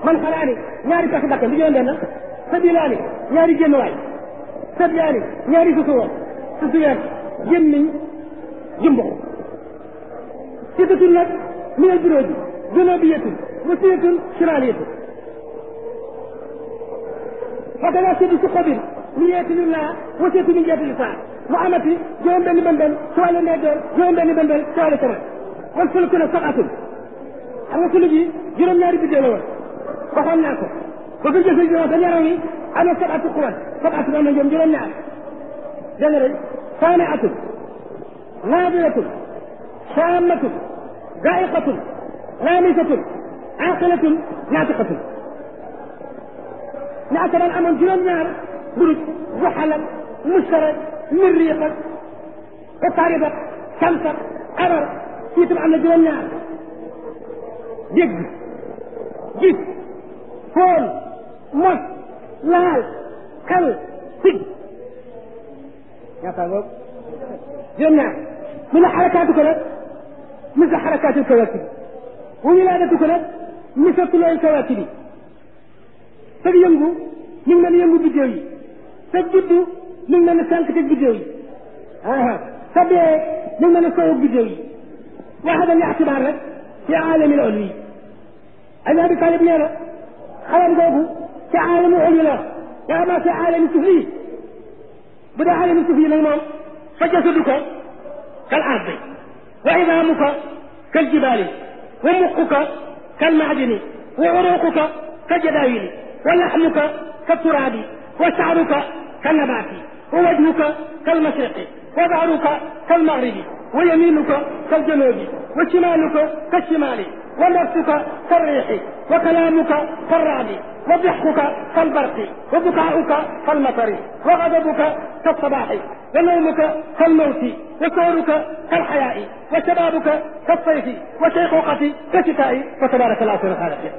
man xalaani ñaari pàcc bakkan du juróom benn sabilaani ñaari génn waay sabyaani ñaari susuwoon susuweer gémmiñ jumbox sitatun nag minal buróoji junubiyatun wasiyatun shimaliyatun fakada sidi si xobin mi yeeti lillah wasiyatu min jeeti lisaa mu amati juróom benn bëndal ci wàllu ndeyjoor juróom benn bëndal ci wàllu càmmoñ wal fulku nag saxatul xam nga fuluk yi juróom-ñaari biddéew la woon waxoon naa ko ba fi jëfe juróom sa yaram yi am na sabatu xuwan sabatu am na ñoom juróom-ñaar dégg nga de saane atul naadiratun saamatun gaiqatun laamisatun aqilatun naatiqatun ñaata daan amoon juróom-ñaar buruj buxalat mustarak mirriqat utaribat samsat abar fii tam am na juróom-ñaar dégg gis foon mos laal xel sig ñaata ngoog juróom-ñaar mu ne xarakaatu ko nag misla xarakaatu kawaakib wa wilaadatu ko nag misla tulooy kawaakib yi sag yëngu mi ngi mel ni yëngu biddéew yi sag juddu mi ngi mel ni sànq teg biddéew yi aa sa dee mi ngi mel ni sowug biddéew yi waxada li atibaar rek ci aalamil ulwi Ali Abi Talib nee na xalam googu ci aalamu ulwi la wa ama ci aalami sufli bu dee aalami sufli nag moom fa jasaduka kal ardi wa idaamuka kal jibaali wa muquka kal maadini wa uruquka kal jadaawili wa laxmuka kal turaabi wa sha'ruka kal nabaati wa wajhuka kal mashriqi wa dahruka kal maghribi wa yamiinuka kal januubi wa shimaaluka kal shimaali wa nafsuka kal riixi wa kalaamuka kal ra'di wa dixkuka kal barqi wa bukaa'uka kal matari wa gadabuka kal sabaaxi wa nawmuka kal mawti wa sawruka kal xayaa'i wa shabaabuka kal sayfi wa shayxuuqati kal shitaa'i wa tabaaraka allaahu xayrul xaaliqiin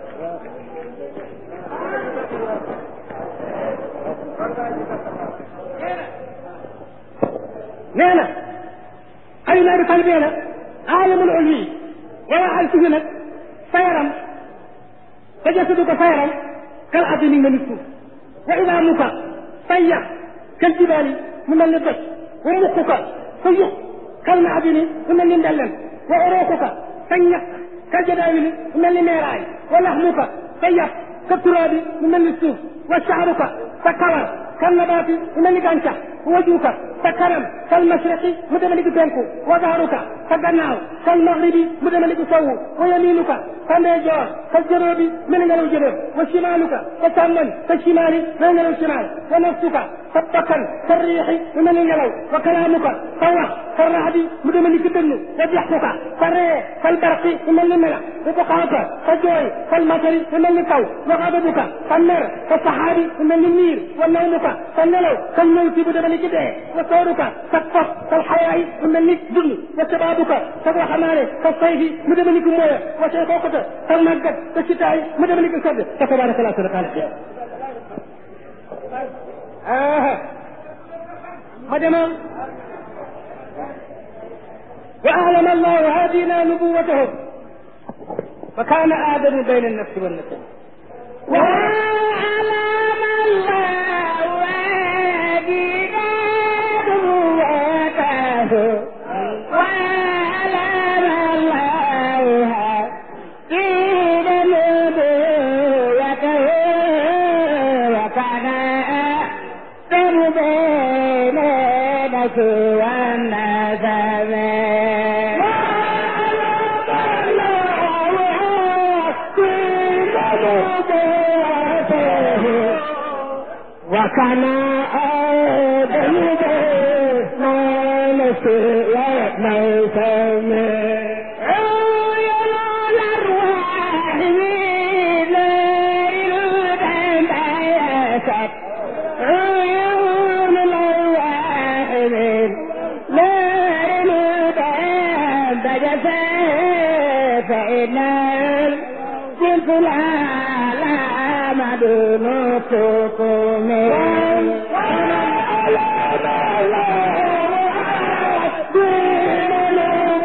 nee na Ali ibn Abi Talib nee na aalamul ulwi wala al sufi nag sa yaram sa jasadu ko sa yaram kal ardi mi ngi mel ni suuf wa idaamuka sa yax kal jibaali mu mel ni doj wa muquka sa yuq kal maadini mu mel ni ndellen wa uruquka sa ñaq kal jadaawili mu mel ni meeraay wa laxmuka sa yàpp ka turaabi mu mel ni suuf wa shaaruka sa kawar kal nabaati mu mel ni gàncax wajuuka sa kanam kal mashriqi mu deme ni ki penku wa dahruka sa gannaaw kal maghribi mu deme ni ki sowwu wa yaminuka sa ndeyjoor kal janoobi mel ni ngelaw janoob wa shimaaluka sa càmmoñ sa shimaali mel ni ngelaw shimaal wa nafsuka sa bakkan ka riixi mu mel ni ngelaw wa kalaamuka sa wax ka raxdi mu deme ni ki dënnu wa dixkuka sa ree kal barqi mu mel ni melax wa buqaaka sa jooy kal matari mu mel ni taw wa gadabuka sa mer ka saxaabi mu mel ni niir wa nawmuka sa nelaw kal mawti bu deme ni ki dee wa sawruka sa fas kal xayaayi mu mel ni dund wa shabaabuka sa waxamaane ka sayfi mu deme ni ki mooya wa sayxooqata sa màggat ka sitaay mu deme ni ki sedd fa tabaraka laa sunu xaaliq ma demoon wa alama allahu haadina nubuwatahu fa kaana aadamu bayna annafsi wannasab wa alama allahu haadina nubuwatahu wa alama allahu haadina nubuwatahu wa kaana aadamu bayna annafsi wannasab وكان آدم ما نسي وما عيون الأرواح من نار الباب بجفا فإن الجنس العالم دون سقوم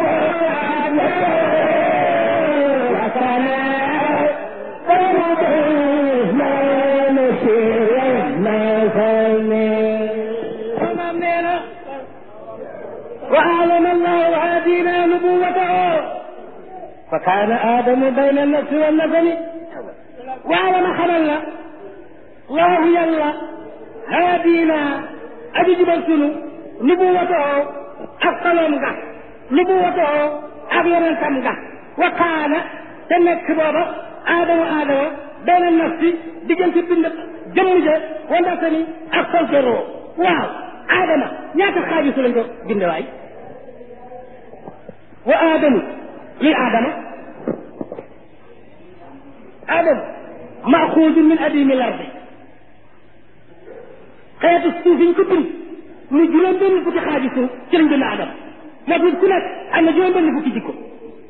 وكان kaana aadamu bayna nafsi wa nafani waaye ma xamal la laahu yàlla haadina aji jubal sunu nubuwatoo ak xaloom nga nubuwatoo ak yonentam nga wa kaana te nekk booba aadama aadama bayna nafsi diggante bind jëmm ja wa nafani ak solteroo waaw aadama ñaata xaaju su lañ ko binde waay wa aadamu luy aadama aadama maxuudun min adimi lardi xeetu suuf yi ñu ko bind mu juróom benn fukki xaaju suuf ci lañ bind aadama moo tax ku nekk am na juróom benn fukki jikko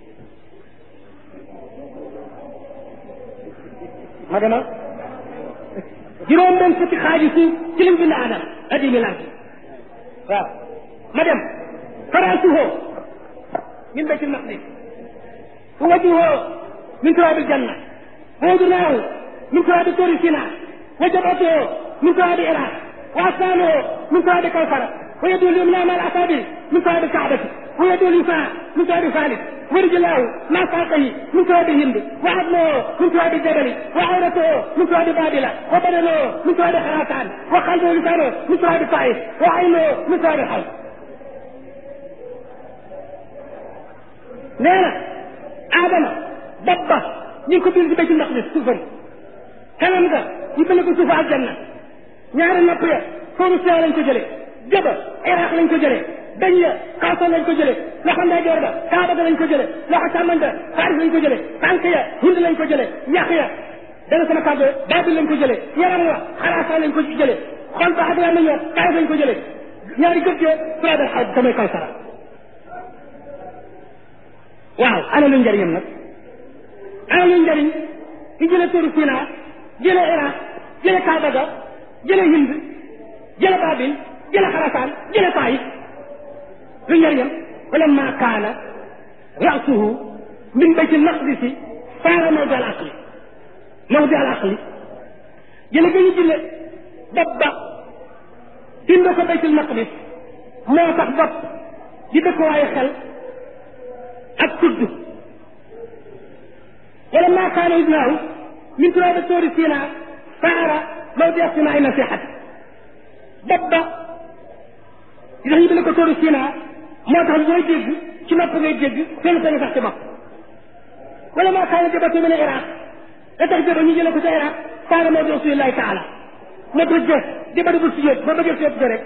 ma dema juróom benn fukki xaaju suuf ci lañ bind aadama adimi lardi waaw ma dem faraasuhoo min baytil maqdis ووجهه من تراب الجنة وأذناه من تراب طور سيناء وجبهته من تراب العراق وأسنانه من تراب كوثر ويده اليمنى مع الأصابع من تراب الكعبة ويده اليسرى من تراب فارس ورجلاه مع ساقه من تراب الهند وعظمه من تراب الجبل وعورته من تراب بابل وبدنه من تراب خراسان وقلبه لسانه من تراب الطائف وعينه من تراب الحوض nee na Adama dabba ñu ngi ko bind ci baytul maqdis suufam kanam nga ñu bind ko suufu aljanna ñaari nopp ya foofu see lañ ko jëlee jëba iraq lañ ko jëlee dañ ya xaasoon lañ ko jëlee loxo ndeyjoor ba kaaba ga lañ ko jëlee loxo càmmoñ ba faris lañ ko jëlee tànk ya hind lañ ko jëlee yax ya dana sama kàddu baabil lañ ko jëlee yaram wa xaraasaan lañ ko jëlee xol ba ak lamañ wa kaayif lañ ko jëlee ñaari gëj ya suraadal xaw damay kaw sara waaw ana lu njëriñam nag ana lu njëriñ ki jële turu Sina jële Iraq jële Kaaba ga jële Hind jële Babil jële Xarasaan jële Taif lu njëriñam falamma kaana rasuhu min bayti maqdisi saara mawdi al aqli mawdi al aqli jële ga ñu jële bopp ba dinde ko baytul maqdis moo tax bopp di dëkkuwaayu xel ak tudd wala maa kaana ibnaahu min turaabi toori Sina saara mawdi asmaai nasihati bopp ba di tax ñu bind ko toori Sina moo tax booy dégg ci nopp ngay dégg seen seen sax ci bopp wala maa kaana jabatu min Iraq da tax jaba ñu jële ko ca Iraq saara mawdi rasulillahi taala moo tax jë di bari bu sujjóot boo bëggee sujjóot rek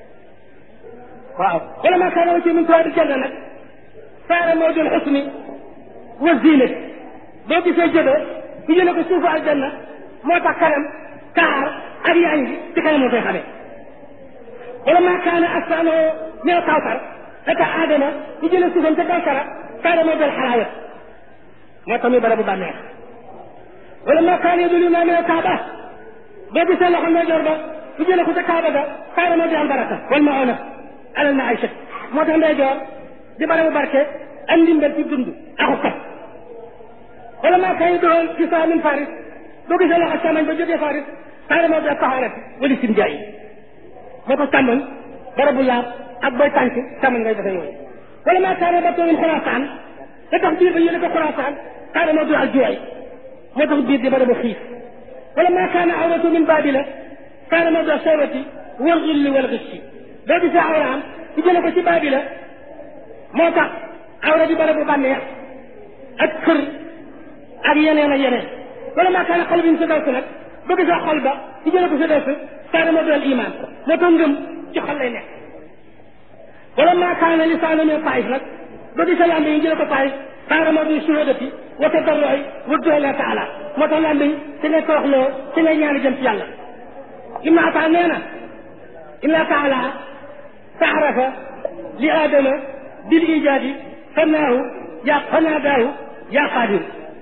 waaw wala maa kaana wacce min turaabi janna nag saara moo doon xusni wa ziinat boo gisee jëba ñu jële ko suufu aljanna moo tax kanam kaar ak yaa ngi ci kanam moo koy xamee wala maa kaana asaanoo ñëw kawsar da tax aadama ñu jële suufam ca kawsara saara moo doon xalaawat moo tax muy bara bu bànneex wala maa kaana yadulu naa min kaaba boo gisee loxo ndeyjoor ba ñu jële ko ca kaaba ga saara moo di am baraka wal ma ona alal ma aysat moo tax ndeyjoor di barabu barke am ndimbal ci dund axu kat wala maa kaay doon ci saa min faris boo gisee loxo càmmoñ ba jógee faris saara moo def taxawarat wali sim jaay moo tax càmmoñ barabu laab ak booy tànk càmmoñ ngay defee yooyu wala maa kaay ba too min xuraasaan da tax biir ba yéene ko xuraasaan saara moo du al juwaay moo tax biir di barabu xiif wala maa kaana awratu min baabila saara moo du sawati wal xilli wal xissi boo gisee awraam ci jële ko ci baabila moo tax awra di barabu bànneex ak kër ak yeneen ak yeneen wala maa kaana xol bi ñu sa dawsu nag boo gisee xol ba ci jële ko sa dawsu saara moo doon iman moo tax ngëm ci xol lay nekk wala maa kaana lisaanu min taif nag boo gisee lambe yi jële ko taif saara moo doon suhadati wa tadarroi wa doole taala moo tax lambe yi ci ngay tooxloo ci ngay ñaani jëm ci yàlla ibnu ataa nee na inna taala taarafa li aadama بالإيجاد فناه يا فناداه يا قادر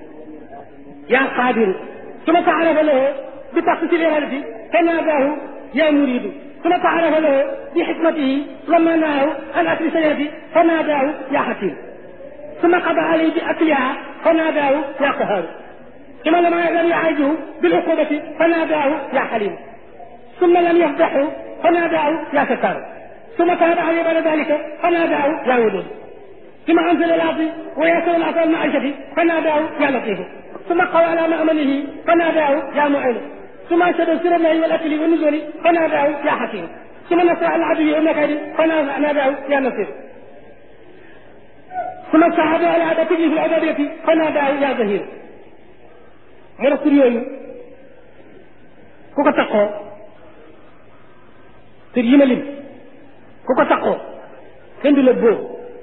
يا قادر ثم تعرف له بتخصيص الإرادة فناداه يا مريد ثم تعرف له بحكمته لما نهاه عن أكل سيئته فناداه يا حكيم ثم قضى عليه بأكلها فناداه يا قهار ثم لم لم يعالجه بالعقوبة فناداه يا حليم ثم لم يفضحه فناداه يا ستار ثم تاب عليه بعد ذلك فناداه يا ودود ثم أنزل العصي ويسر العصا المعيشة فناداه يا لطيف ثم قوى على مأمنه فناداه يا معين ثم أنشد سر الله والأكل والنزول فناداه يا حكيم ثم نصر على العدو والمكائد فناداه يا نصير ثم استعاد على عادته في العبادية فناداه يا ظهير mu ne tur yooyu ku ko taxoo tur yi ma lim ku ko taxoo kenn du la bóo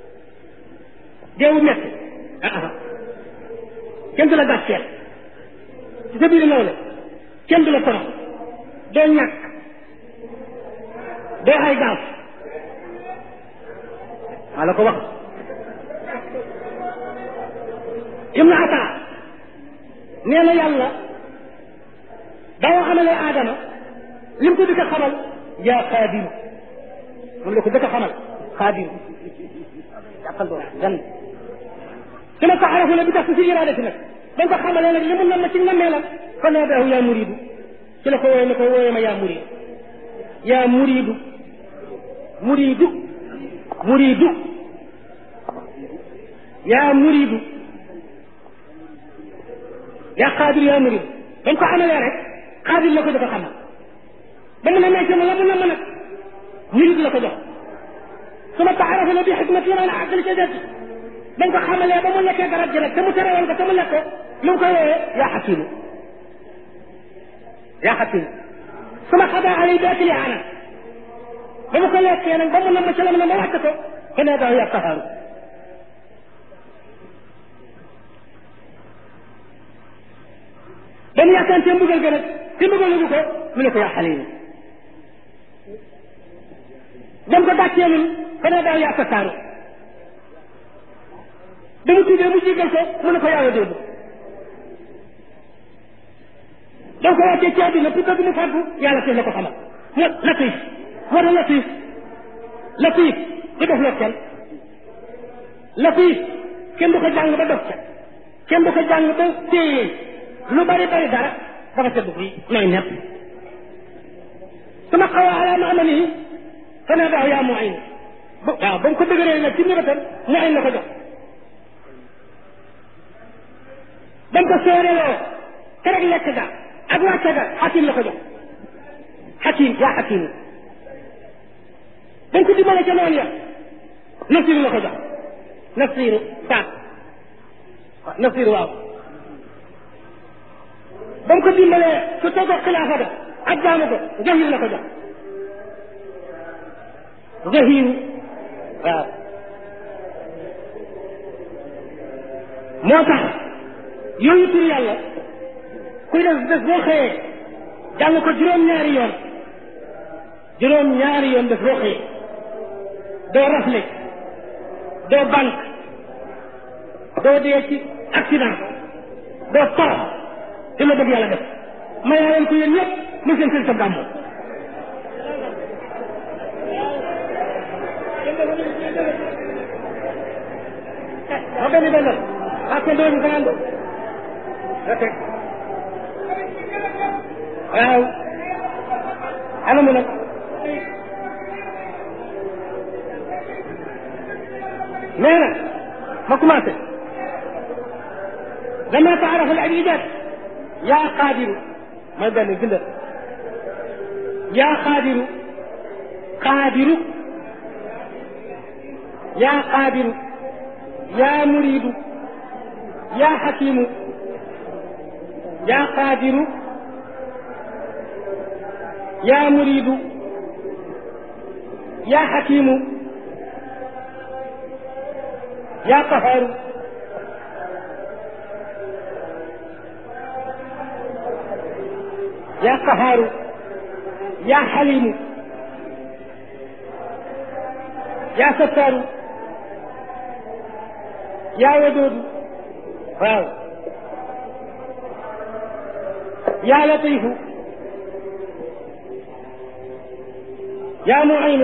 deewu metti ah kenn du la gàcceel ci sa biir nawle kenn du la torox doo ñàkk doo ay gaaf maa la ko wax ibnu ata nee na yàlla daawa xamale aadama lim ko dëkk xamal yaa xaadiru moom la ko dëkk xamal xaadiru jàppal boobu gan su ma ko arafu la bi tax si iraadati nag dañ ko xamalee nag li mu nam ci nammeelam fa naadaahu yaa muridu ci la ko wooye ne ko wooye ma yaa muridu yaa muridu muridu muridu yaa muridu yaa xaadir yaa murid dañ ko amalee rek xaadir la ko dafa xamal ba mu ne may sama la mu namm nag murid la ko jox su ma taarafa la bi xikmati maana àggal ca des dañ ko xamalee ba mu nekkee garab gi nag te mu terewoon ko te mu lekk ko lu mu koy woowee yaa xakimu yaa xakimu su ma xadaa alay bi akli ana ba mu ko lekkee nag ba mu namm ci la mu ne ma wàcc ko fa nee daaw yaa taxaaru ba mu yaakaar te mbugal ga nag te mbugal nagu ko mu ne ko yaa xale yi dem ko dàccee nun fa ne daaw yaa tasaaru ba mu tuddee mu jigal ko mu ne ko yaa wadoodu da ko wàccee ci àddina pour bëgg mu fàggu yàlla teel la ko xamal mo latif moo tax latif latif du def loo kenn latif kenn du ko jàng ba dof ca kenn du ko jàng ba téye lu bari bari dara dafa sedd bi nooy nepp sama xawa ala ma amani fa ne daaw yaa mu ayn ba waaw ba mu ko dëgëree nag ci nibatam mu ayn la ko jox ba mu ko séeréeloo kereg lekk ga ak wàcce ga xakim la ko jox xakim yaa xakim ba mu ko dimbale ca noonu ya nasiru la ko jox nasiru saat nasiru waaw ba mu ko dimbalee su toogoo xilaafa ga ak jaamu ko zahir la ko jox zahiru waaw moo tax yooyu tur yàlla kuy def bés boo xëyee jàng ko juróom-ñaari yoon juróom-ñaari yoon bés boo xëyee doo rafle doo banque doo dee ci accident doo torox te la bëgg yàlla def mayaa leen ko yéen ñëpp mu seen seen sa gàmmu ma benn benn ah kenn doo ñu fanaan do ok waaw ana mu nag nee na ma commencé lama taarafa al ibadat yaa qaadiru mooy benn bindal yaa qaadiru qaadiru yaa qaadiru yaa muriidu yaa xakiimu yaa qaadiru yaa muriidu yaa xakiimu yaa qahaaru yaa qahaaru yaa xaliimu yaa sattaaru yaa wadoodu waaw yaa latiifu yaa muaynu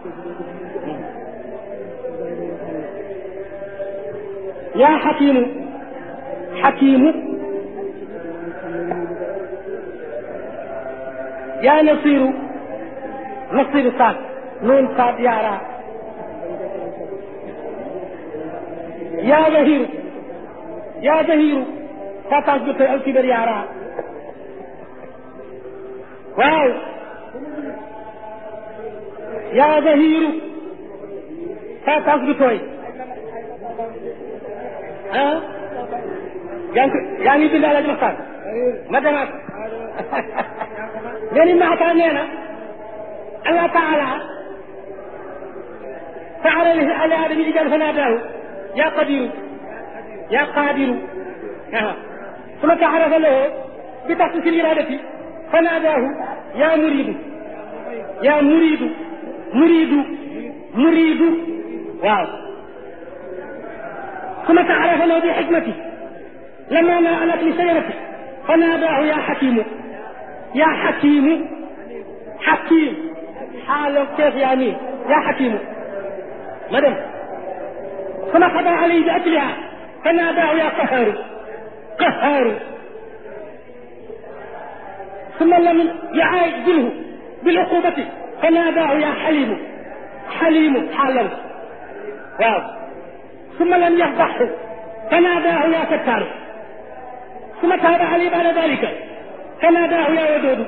yaa xakiimu xakiimu yaa nasiiru nasiiru saad nuun saad yaaraa yaa zahiru yaa zahiru sa tànk bi koy alkibar yaaraa waaw yaa zahiru sa tànk bi tooy ah yaa ngi yaa ngi bind alaji maxtaan ma demaat leni maataa nee na allah taala فعل على آدم إجابة فناداه يا قدير يا قادر آه. ثم تعرف له بتخصيص الإرادة فناداه يا مريد يا مريد مريد مريد واو ثم تعرف له بحكمته لما نالت لسيرته فناداه يا حكيم يا حكيم حكيم حالك كيف يعني يا حكيم مدام ثم قضى عليه بأجلها فناداه يا قهار قهار ثم لم يعاجله بالعقوبة فناداه يا حليم حليم حالا واو ثم لم يفضحه فناداه يا ستار ثم تاب عليه بعد ذلك فناداه يا ودود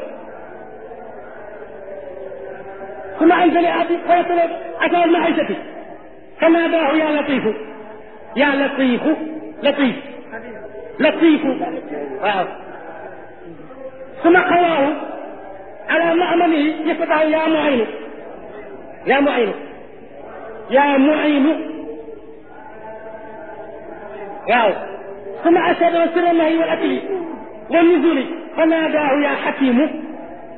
ثم انزل ابي فيطلب اتى المعيشة فناداه يا لطيف يا لطيف لطيف لطيف واو ثم قواه على مأمنه يفتح يا معين يا معين يا معين واو ثم أشهد سر النهي والأكل والنزول فناداه يا حكيم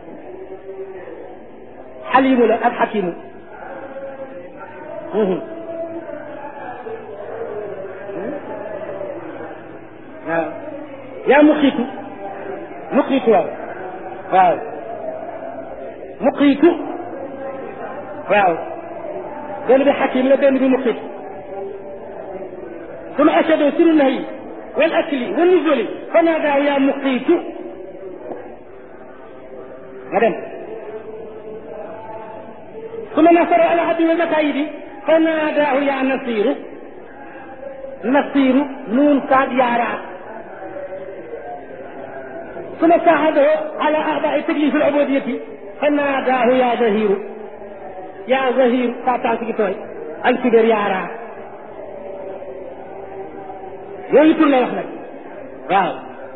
حليم لا الحكيم يا مقيت مقيت واو واو مقيت واو benn bi xakim la benn bi muqit ثم أشهد سر النهي والأكل والنزول فناداه يا مقيت غدا ثم نصر على عبد والمكايد فناداه يا نصير نصير نون كاد يارا ثم ساعده على أعضاء تكليف العبودية فناداه يا زهير يا زهير تاتاكي توي الكبر يارا yooyu tur lay wax nag waaw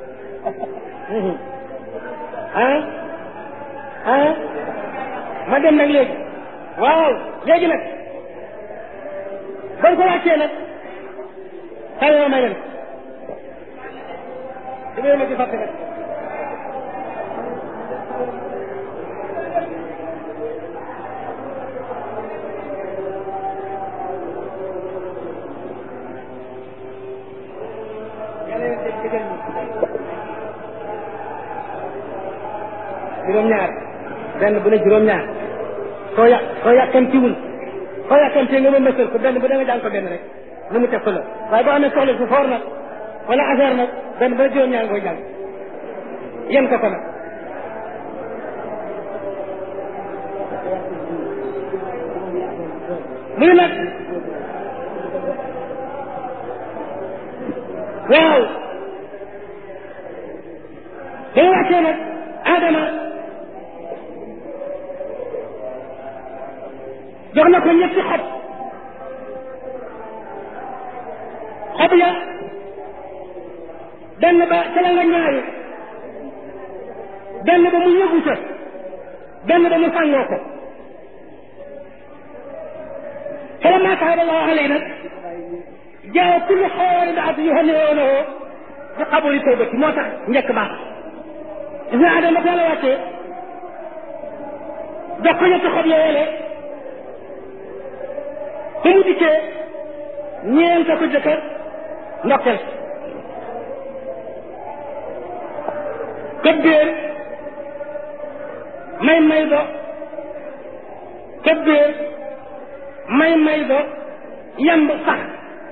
ah ah ma dem nag léegi waaw léegi nag bañ ko wàccee nag xëy na may dem damay ma ci fàtte nag juróom-ñaar benn bu ne juróom-ñaar soo yà soo yàkkamtiwul soo yàkkamtee nga ma mësal ko benn bu da nga jàng ko benn rek lu mu teg ko la waaye boo amee soxla su foor nag wala affaire nag benn bu ne juróom-ñaar nga koy jàng yem ko ko nag mu ne nag waaw ba nga wàccee nag Adama jox na ko ñetti xob xob ya benn ba ca la nga ñaayu benn ba mu yëgu ca benn ba mu sàngoo ko فلما تاب الله علينا جاء كل حول بعد يهنئونه بقبول توبتي موتا نجك باخ إذا عدم قال واتي دكو يتخب يولي fu mu dikkee ñeent ko jëkkër ndokkel këbbéer may may do këbbéer may may do yamb sax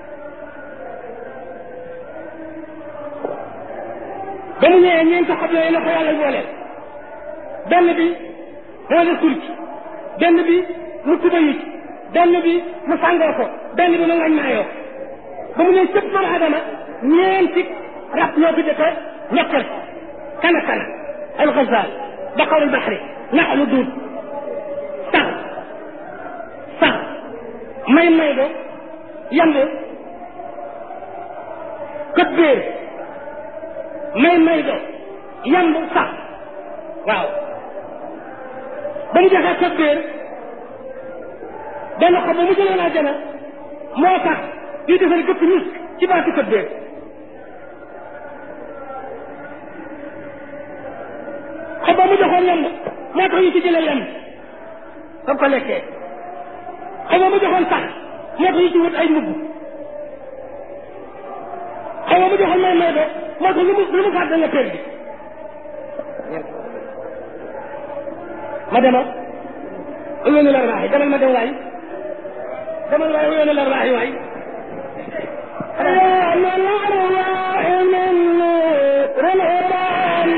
ba mu ñëwee ñeent xob yooyu la ko yàlla booleel benn bi boole kur ci benn bi mu tuba yi ci benn bi mu sàngoo ko benn bi mu ngañ maayoo ba mu ne sëpp doomu adama ñeenti rab ñoo fi dëkk ñetteel kana kana alxasal baqarul baxri naxlu duud sax sax may may do yamb kët béer may may do yamb sax waaw ba mu joxee kët béer benn xob ba mu jëloon àjjana moo tax di defal gëpp misk ci baatu kët béer xob ba mu joxoon yamb moo tax ñu ci jëlee yamb ba ko lekkee xob ba mu joxoon sax moo tax ñu ci wut ay mbubb xob ba mu joxoon may may do moo tax lu mu lu mu fàtte nga per bi ma dema uyóonu la raaxi demal ma dem waay demal waay uyóonu la raaxi waay يوم الأرواح من نور الهرام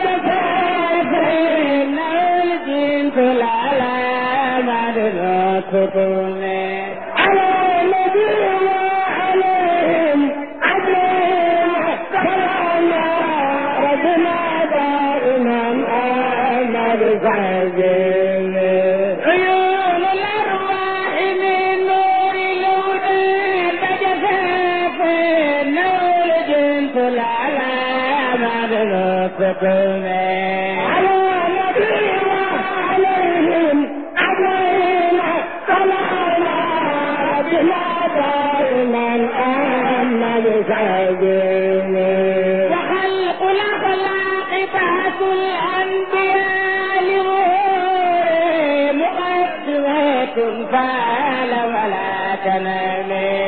تتفاقين الجنس العلامة الكتب على النبي وعليهم عجيب سلام ربنا دائما آمد سعيد عيون الأرواح من نور الوجود تتفاقين نور الجنس العلامة الكتب على النبي وعليهم عجيب سلام ربنا دائما آمد سعيد وخلق الأخلاق بحث الأنبياء لظهور مقدمات فعل ولا تنام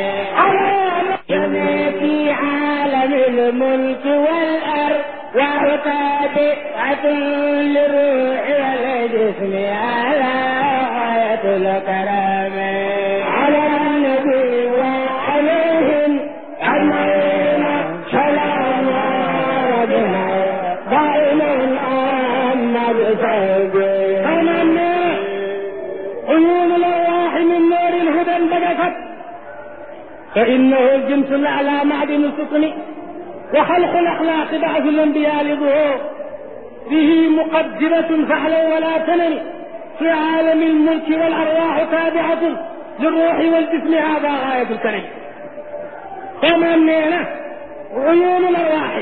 على في عالم الملك والأرض وهو تابعة للروح والجسم على غاية الكرام على النبي وعليهم أجمعين سلام ربنا دائما أما بسيدي عيون الأرواح من نور الهدى انبجست فإنه الجنس الأعلى معدن السكن وخلق الأخلاق بعث الأنبياء لظهور به مقدمة فعلا ولا تنم في عالم الملك والأرواح تابعة للروح والجسم هذا غاية الكريم كما أننا عيون الأرواح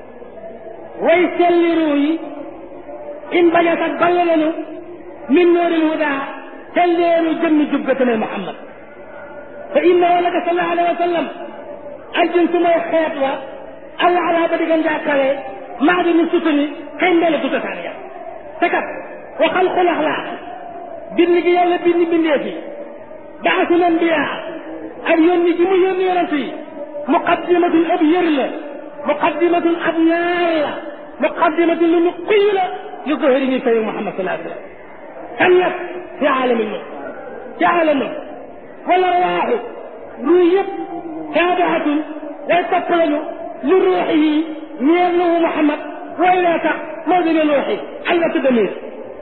ويسلروي إن بجت بللنوا من نور الهدى سليروا جم جبتنا محمد فإنه لك صلى الله عليه وسلم الجنس ما يخيط أو على بدك جاكله معدن السفن كين بلا تتسانيا تكت وخلق الأخلاق بني يلا بني بني بعث الأنبياء أن يوني جمو يوني رسي مقدمة أبير مقدمة أبيار مقدمة لنقيل لظهره سيد محمد صلى الله عليه وسلم كانت في عالم الملك في عالم الملك والأرواح رويت تابعة وتقبل لروحه نيرنه محمد وإلى موزن روحي علة دمير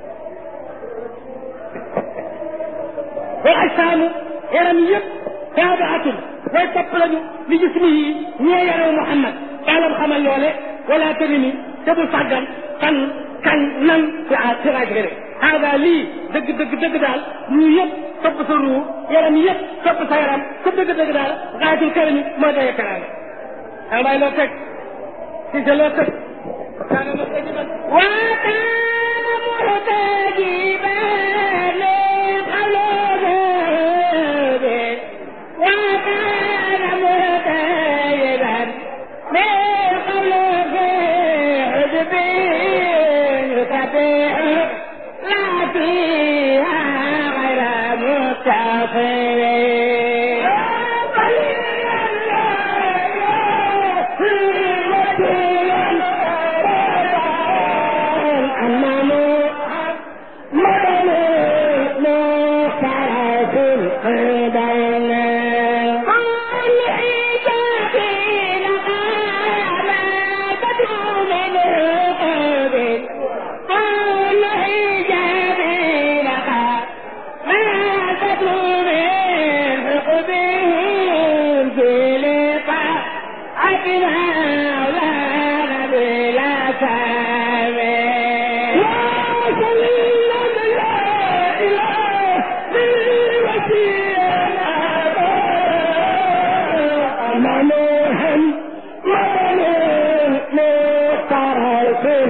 والأجسام يرميت تابعة وتقبل لجسمه نيرنه محمد قال محمد لولي ولا ترمي تبو صدر كان كان نن في عاشراج غيره هذا لي دق دق دق دال ñu yëpp topp sa ruu yaram yëpp topp sa yaram ku dëgg dëgg daal xaatul këram moo doy karaame xam bay loo teg si sa loo teg kaana ma teg ba وكان مرتجبا من قبل في حجبه يتبع لا فيها غير مستقيم Oh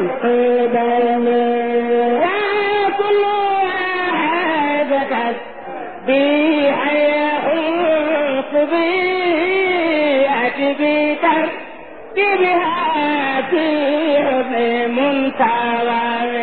القدم وكل واحد بي يحوط بي أتبي تركبها في منتظر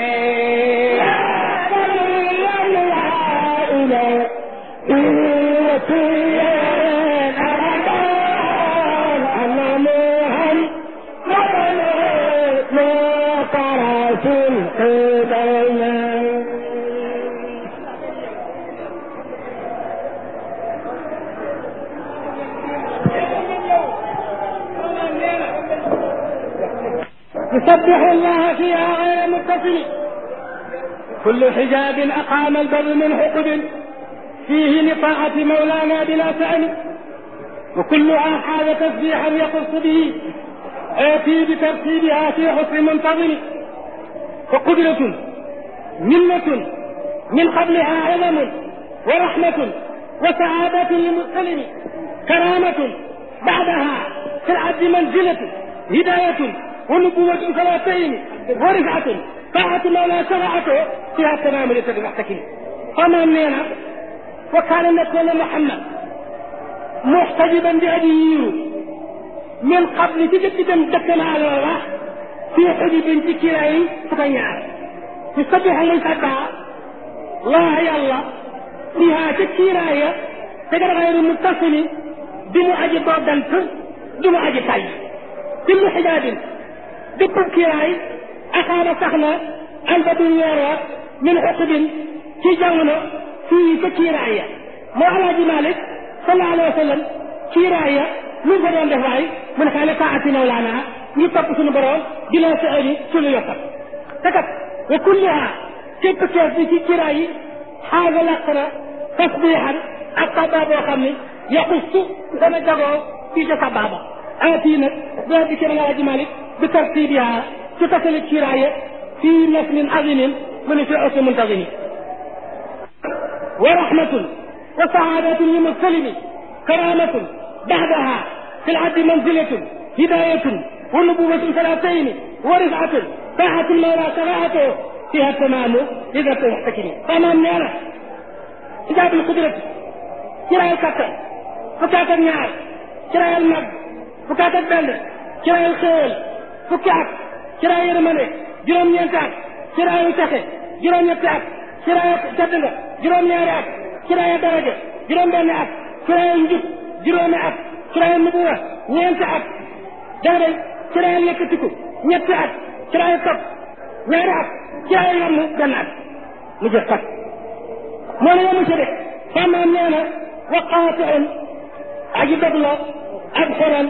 يسبح الله فيها غير متصل كل حجاب أقام البر من حقد فيه لطاعة مولانا بلا سأل وكلها حال تسبيحا يخص به آتي بترتيبها في حسن منتظم وقدرة منة من قبلها علم ورحمة وسعادة للمسلم كرامة بعدها في العبد منزلة هداية ونبوة ثلاثين ورفعة طاعة مولا شرعته فيها التمام لسد محتكم فما مننا وكان نبينا محمد محتجبا بأبيه من قبل تجدد دكنا على الله في حجب تكيرين فكيان يسبح من سبع الله يا الله فيها تكيرايا تقدر غير متصل بمعجب ضدنت بمعجب طيب كل حجاب bépp kiiraay axaana sax na albadul weerwa min xutubin ci jamono fii ca kiiraay ya moo alaaji malik sallallahu alayhi wa sallam kiiraay ya lu ko doon def waay mu ne xaale taati mawlaana ñu topp suñu borom di la sa ani ci lu yokkal te kat wa kulliha képp kees bi ci kiiraay yi xaaga làq na tasbiixan ak sabaa boo xam ni yaqustu dana jagoo fii ca sabaaba aati nag doo di kër alaaji malik بترتيبها تصل الكراية في نسل عظيم من في عصر منتظم ورحمة وسعادة للمسلم كرامة بعدها في العبد منزلة هداية ونبوة ثلاثين ورفعة طاعة المولى شرعته فيها التمام إذا تحتكم تمام نعمة إجاب القدرة كراية الكتر فكاة النار كراية المجد فكاة البلد كراية الخيل fukki at ci laa yërmande juróom-ñeenti at ci laa yu texe juróom-ñetti at ci laa tedd nga juróom-ñaari at ci laa daraja juróom-benn at ci laa njub juróomi at ci laa nubuwa ñeenti at dégg nga ci laa yëkkatiku ñetti at ci laa topp ñaari at ci laa yomb benn at mu jëf kat moo ne yomu ci de famaam nee na waqaatiun aji dog la ab xoran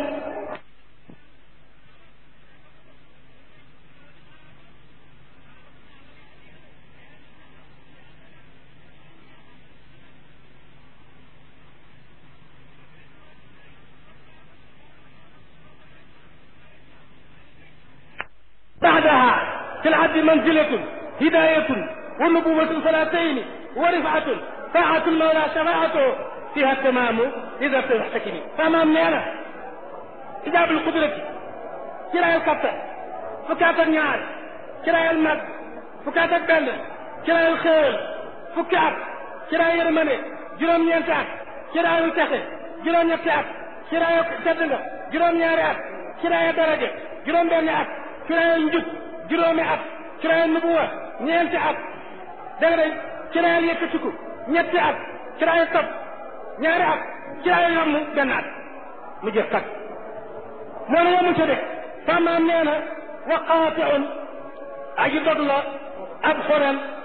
بعدها في العبد منزلة هداية ونبوة ثلاثين ورفعة طاعة المولى شفاعته فيها التمام إذا تحتكمي تمام نيانا إجاب القدرة كراء الكتر فكاة النار كراء المد فكاة البل كراء الخيل فكاة كراء يرمني جرم ينتعك كراء ينتخي جرم ينتعك كراء تدنغ جرم ياريات كراء درجة جرم بنيات kiraayal njub juróomi at kiraayal nubuwa ñeenti at dégg nga kiraayal yëkkatiku ñetti at kiraayal topp ñaari at kiraayal yomb benn at mu jëf kat moo ne yomu ca de famaam nee na waqaatiun aji dog la ab xoren